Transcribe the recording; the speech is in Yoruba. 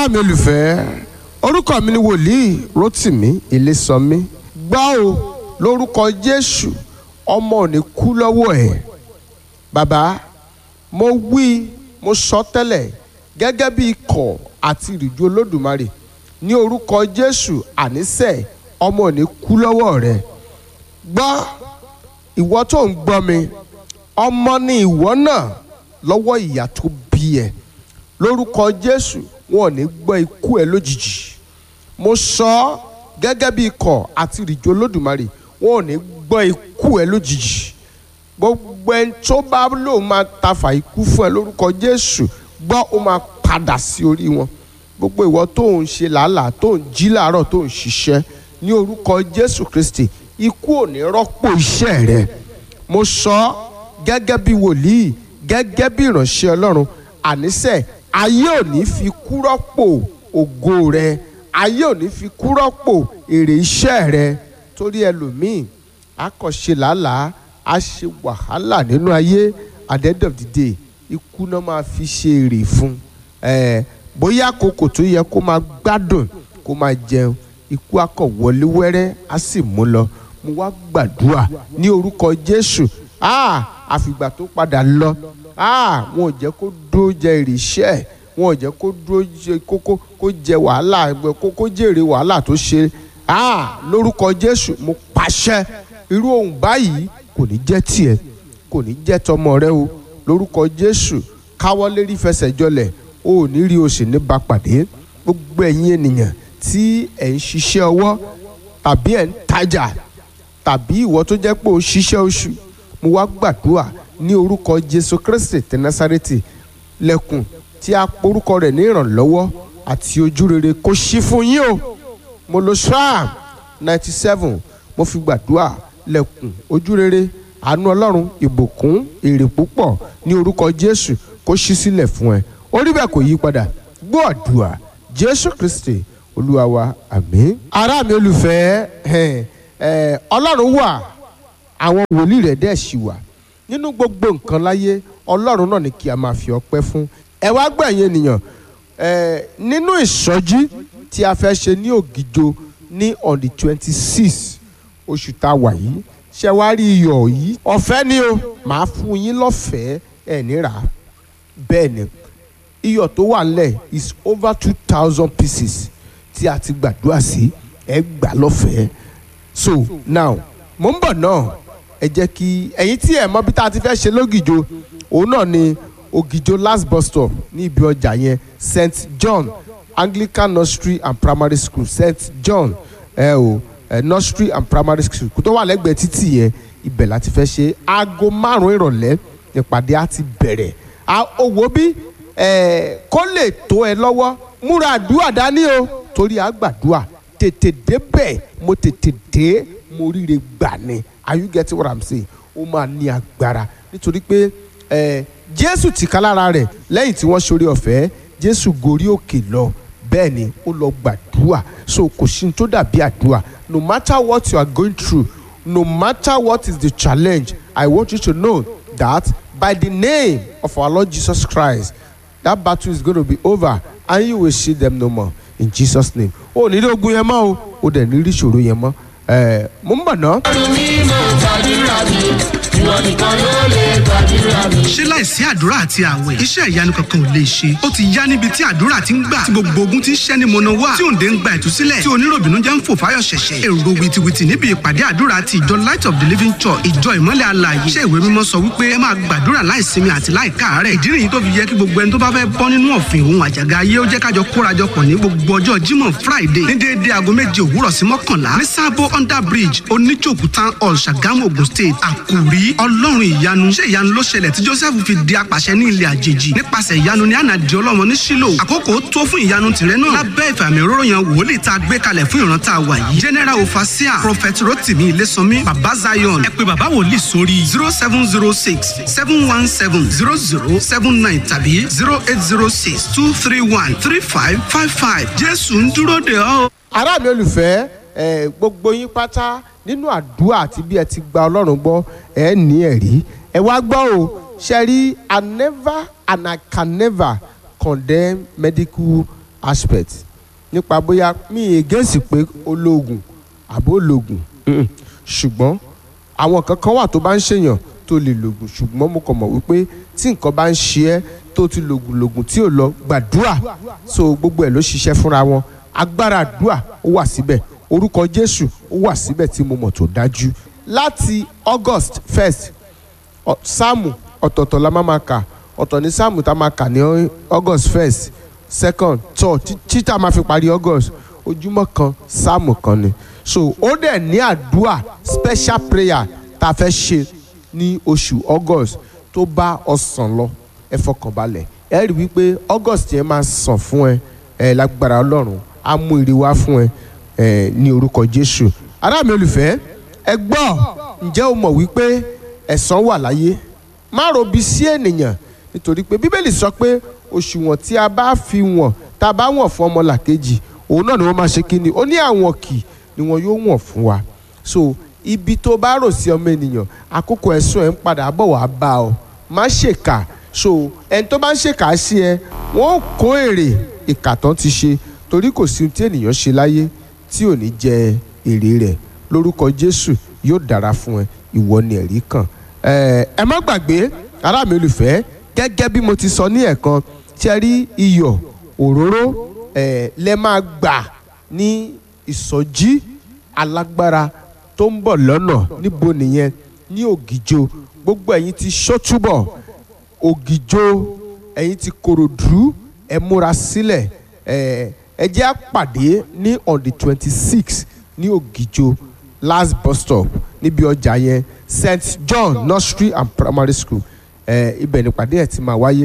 ará mi olùfẹ́ orúkọ mi ni wòlíì rotimi ilésànmí gbọ́ o lórúkọ jésù ọmọ ò ní kú lọ́wọ́ ẹ̀ bàbá mo wí mo sọ tẹ́lẹ̀ gẹ́gẹ́ bí ikọ̀ àti ìrìjú olódùmarè ní orúkọ jésù ànísẹ̀ ọmọ ò ní kú lọ́wọ́ rẹ̀ gbọ́ ìwọ tó ń gbọ́ mi ọmọ ni ìwọ náà lọ́wọ́ ìyá tó bí ẹ lórúkọ jésù wọn ò ní gbọ́ ikú ẹ lójijì mo sọ ọ́ gẹ́gẹ́ bí ikọ̀ àti ìrìjò olódùmarè wọn ò ní gbọ́ ikú ẹ lójijì gbogbo ẹni tó bá lóun máa tafà ikú fún ẹ lórúkọ jésù gbọ́ ó máa padà sí orí wọn gbogbo ìwọ tó ń ṣe làálàá tó ń jí làárọ̀ tó ń ṣiṣẹ́ ní orúkọ jésù kristi ikú ò ní rọ́pò iṣẹ́ rẹ mo sọ ọ́ gẹ́gẹ́ bí wòlíì gẹ́gẹ́ bí ìránṣẹ́ ọlọ́run àníṣe ayé ò ní fi kú rọ́pò ògo rẹ ayé ò ní fi kú rọ́pò èrè iṣẹ́ rẹ torí ẹlòmíì a kò ṣe làálàá a ṣe wàhálà nínú ayé at the end of the day ikú náà máa fi ṣe èrè fún ẹ bóyá àkókò tó yẹ kó máa gbádùn kó máa jẹun ikú akọ wọlé wẹ́rẹ́ á sì mú lọ mo wá gbàdúrà ní orúkọ jésù ah àfìgbà tó padà lọ ah wọn ò jẹ́ kó dúró jẹ èrè iṣẹ́ ẹ̀ wọn ò jẹ́ kó dúró jẹ kókó kó jẹ wàhálà kó kó jèrè wàhálà tó ṣe ah lórúkọ jésù mo pàṣẹ irú ohun báyìí kò ní jẹ́ tiẹ̀ kò ní jẹ́ tọmọ rẹ o lórúkọ jésù káwọ́ lérí fẹsẹ̀ jọlẹ̀ o ò ní rí o sì ní bá pàdé gbogbo ẹ̀yin ènìyàn tí ẹ̀ ń ṣiṣẹ́ ọwọ́ tàbí ẹ̀ ń tajà tàbí ìwọ tó jẹ́ pé o ṣiṣẹ́ oṣù mo wá gbàdúrà ní orúkọ jésù kristi ti násárẹ́tì lẹ́kùn tí a porúkọ rẹ̀ ní ìrànlọ́wọ́ àti ojúrere kó ṣí fún yín o mo lo psalm ninety seven mo fi gbàdúrà lẹ́kùn ojúrere àánú ọlọ́run ìbùkún èrè púpọ̀ ní orúkọ jésù kó ṣí sílẹ̀ fún ẹ orí bẹ́ẹ̀ kò yí padà gbọ́ àdúrà jésù kristi olúwa wa àmín. ará mi olùfẹ́ ọlọ́run wà àwọn wòlíì rẹ̀ dẹ̀ ṣì wà nínú gbogbo nǹkan láyé ọlọ́run náà ni kí a máa fi ọpẹ́ fún ẹ wá gbẹ̀yìn ènìyàn nínú ìsọjí tí a fẹ́ ṣe ní ògìjò ní on the twenty six oṣù tá a wà yìí ṣe wá rí iyọ̀ yìí ọ̀fẹ́ ni o màá fún yín lọ́fẹ̀ẹ́ ẹ̀ nírà bẹ́ẹ̀ ni iyọ̀ tó wà nílẹ̀ is over two thousand pieces tí a ti gbàdúrà sí ẹ gbà lọ́fẹ̀ẹ́ so now mo ń bọ̀ náà ẹ jẹ́ kí ẹ̀yin tí ẹ̀ mọ̀ bí tá a ti fẹ́ ṣe lógìjò òun náà ni ògìjò last bus stop ní ibi ọjà yẹn st john anglican nursery and primary school st john ẹ o ẹ nursery and primary school kó tó wà lẹ́gbẹ̀ẹ́ títì yẹn ibẹ̀ láti fẹ́ ṣe aago márùn-ún ìrọ̀lẹ́ ìpàdé á ti bẹ̀rẹ̀ owó bí kó lè tó ẹ lọ́wọ́ múra àdúrà dání o torí àgbàdúrà tètè débẹ̀ mo tètè dé mo ríre gbà ni are you getting what i'm saying ó máa ní agbára nítorí pé ẹ jésù tìka lára rẹ̀ lẹ́yìn tí wọ́n ṣoore ọ̀fẹ́ jésù gorí òkè lọ bẹ́ẹ̀ ni ó lọ gbàdúrà so kò sí ní tó dàbí àdúrà no matter what you are going through no matter what is the challenge i want you to know that by the name of our lord jesus christ that battle is going to be over and you will see them no more in jesus name o ní rí ogun yẹn mọ́ o o dẹ̀ ní rí ìṣòro yẹn mọ́ ẹ mo ń bọ̀ ná. mi mo gbàdúrà mi ìwọ nìkan ló lè gbàdúrà mi. ṣé láìsí àdúrà àti àwẹ̀ iṣẹ́ ìyanu kankan ò lè ṣe ó ti yá níbi tí àdúrà ti ń gbà tí gbogbo ogun ti ń ṣẹ́ ní mọ̀nà wá tí òǹdè ń gba ìtúsílẹ̀ tí oníròbìnú jẹ́ ń fò fáyọ̀ ṣẹ̀ṣẹ̀ èrò wìtìwìtì níbi ìpàdé àdúrà ti ìjọ light of the living church ìjọ ìmọ́lẹ̀ alààyè iṣẹ́ ìwé mímọ́ sọ wípé ẹ máa gbàdúrà láìsinmi àti láìkáàárẹ̀ ìdí nìyí tó fi yẹ kí gbogbo ẹni tó bá fẹ́ bọ́ nínú ọ̀fìn òun àjàgà ayé ó jẹ́ kájọ kórajọpọ̀ ní gbogbo ọjọ́ jímọ̀ friday ní déédéé aago méje òwúrọ̀ sí mọ́kànlá ní sábó under bridge oníjòkú town hall ṣàgámù ogun state àkùrí ọlọ́run ìyanu ṣé ìyanu ló ṣẹlẹ̀ tí joseph fi di apàṣẹ ní ilẹ̀ àjèjì nípasẹ̀ ìyanu ní ànàdì ọlọ́mọ ní sílò àkókò tó fún ìyanu tìrẹ náà lábẹ́ ìfàmì òróró yan wòlíì tá a gbé kalẹ̀ fún ìran tá a wà yìí general ofasia prophet rotimi ilésànmí baba zion ẹ pé baba wòlíì sórí zero seven zero six seven one seven zero zero seven nine tàbí zero eight zero six two three one three five five five jésù ń dúró de ọ́. ará mi olùfẹ́ ẹ gbogbo yín pátá nínú àdúrà àti bí ẹ ti gba ọlọ́run gbọ́ ẹ ní ẹ̀rí ẹ wá gbọ́ o ṣe rí i never and i can never condemn medical aspect nípa bóyá mi against pé ológun àbó ológun mm-mm. ṣùgbọ́n àwọn kankan wà tó bá ń ṣèyàn tó lè lògùn ṣùgbọ́n mo kàn mọ̀ wípé tí nǹkan bá ń ṣe ẹ́ tó ti lògùn lògùn tí ò lọ gbàdúrà so gbogbo ẹ̀ ló ṣiṣẹ́ fúnra wọn agbára àdúrà ó wà síbẹ̀ orúkọ Jésù ó wà síbẹ̀ tí mo mọ̀ tó dájú láti August first ọ- sáàmù ọ̀tọ̀ọ̀tọ̀ la máa ma kà ọ̀tọ̀ ní sáàmù tá a máa kà ní August first second third tí- tí tá a máa fi parí August ojúmọ́ kan sáàmù kan ni so ó dẹ̀ ní àdúrà special prayer tá a fẹ́ ṣe ní oṣù August tó bá ọsàn lọ ẹ fọkàn balẹ̀ ẹ rí wípé August yẹn máa sàn fún ẹ ẹ lágbára Ọlọ́run á mú ire wá fún ẹ ẹ ní orúkọ Jésù ará mi olùfẹ́ ẹ gbọ́ ǹjẹ́ o mọ̀ wípé ẹ̀san wà láyé má robi sí ènìyàn nítorí pé bíbélì sọ pé òṣùwọ̀n tí a bá fi wọ̀n tá a bá wọ̀n fún ọmọlàkejì òun náà ni wọ́n máa ṣe kí ni ó ní àwọn kì ni wọn yóò wọ̀n fún wa so ibi tó bá rò sí ọmọ ènìyàn àkókò ẹ̀sùn ẹ̀ ń padà bọ̀ wá bá ọ má ṣèkà so ẹni tó bá ń ṣèkà sí ẹ wọ́n kó èrè ìkà tán ti ṣe torí kò sí ohun tí ènìyàn ṣe láyé tí ò ní jẹ èrè rẹ̀ lórúkọ Jésù yóò dára fún ẹ ìwọ ni ẹ̀rí kàn ẹ ẹ má gbàgbé ará mi olùfẹ́ gẹ́gẹ́ bí mo ti sọ ní ẹ̀kan tí ẹ rí iyọ̀ òróró ẹ lẹ máa gbà ní ìsọjí alágbára tó ń bọ̀ lọ́nà níbo nìyẹn ní ògìjò gbogbo ẹ̀yin ti ṣọ́túbọ̀ ògìjò ẹ̀yin ti kòròdú ẹ múra sílẹ̀ ẹ ẹ jẹ́ á pàdé ní on the twenty six ní ògìjò last bus stop níbi ọjà yẹn st john nursery and primary school ẹ ibẹ̀ nípàdé ẹ̀ ti máa wáyé